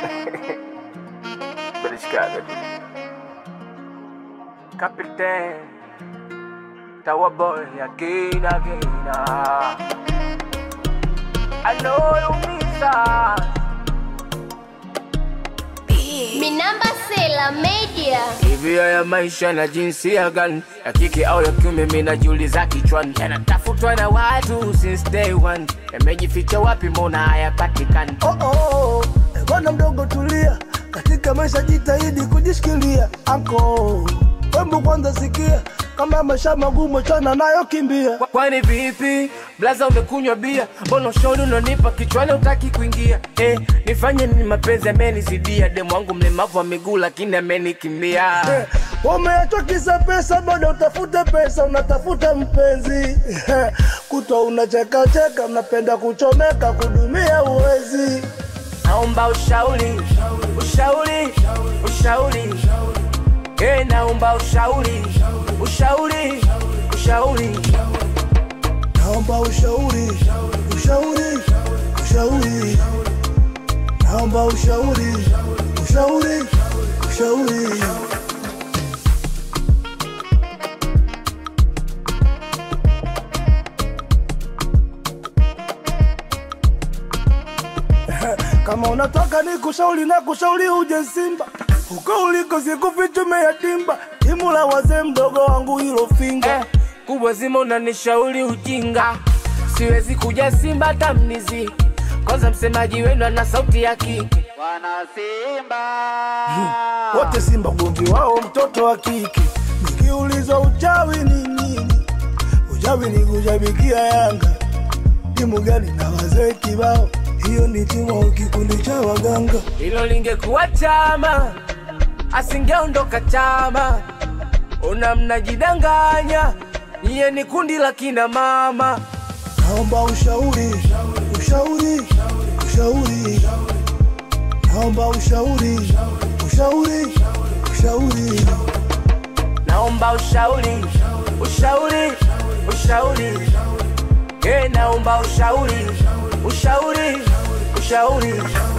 Beliscada. Capitán. Tower boy again, again. ah. I know you miss us. Minamba Sela Media. Hivi haya maisha na jinsia gani ya kike au ya kiume, mimi najiuliza kichwani, yanatafutwa na watu since day one, yamejificha wapi? Mbona hayapatikani? Oh, oh, eh, bwana mdogo tulia, katika maisha jitahidi kujishikilia. Anko wembu kwanza sikia, kama maisha magumu chana nayo kimbia. Kwa- Kwani vipi blaza, umekunywa bia? Mbona ushauri unanipa kichwani utaki kuingia? Eh, nifanye nini? Mapenzi amenizidia, demu wangu mlemavu wa miguu lakini amenikimbia. Eh, Umeachwa kisa pesa, bado utafute pesa, unatafuta mpenzi kutwa unachekacheka, unapenda kuchomeka, kudumia uwezi. Naomba ushauri, ushauri, ushauri. Eh, naomba ushauri, ushauri, ushauri. Naomba ushauri, ushauri, ushauri. Naomba ushauri, ushauri, ushauri. Kama unataka ni kushauri na kushauri uje Simba, huko uliko sikufichume yatimba, timu la wazee mdogo wangu hilo finga Eh, kubwa zima unanishauri ujinga, siwezi kuja Simba hata mnizi. Kwanza msemaji wenu ana sauti ya kike. Wana Simba wote Simba ugomvi wao mtoto wa kike. Nikiulizwa uchawi ni nini, uchawi ni kushabikia Yanga. Timu gani na wazee kibao, hiyo ni timu au kikundi cha waganga. Hilo lingekuwa chama, asingeondoka chama. Una mnajidanganya, niye ni kundi la kina mama. Naomba ushauri, ushauri, ushauri. Naomba ushauri, ushauri, ushauri. Naomba ushauri, ushauri, ushauri. Eh, naomba ushauri, ushauri, ushauri.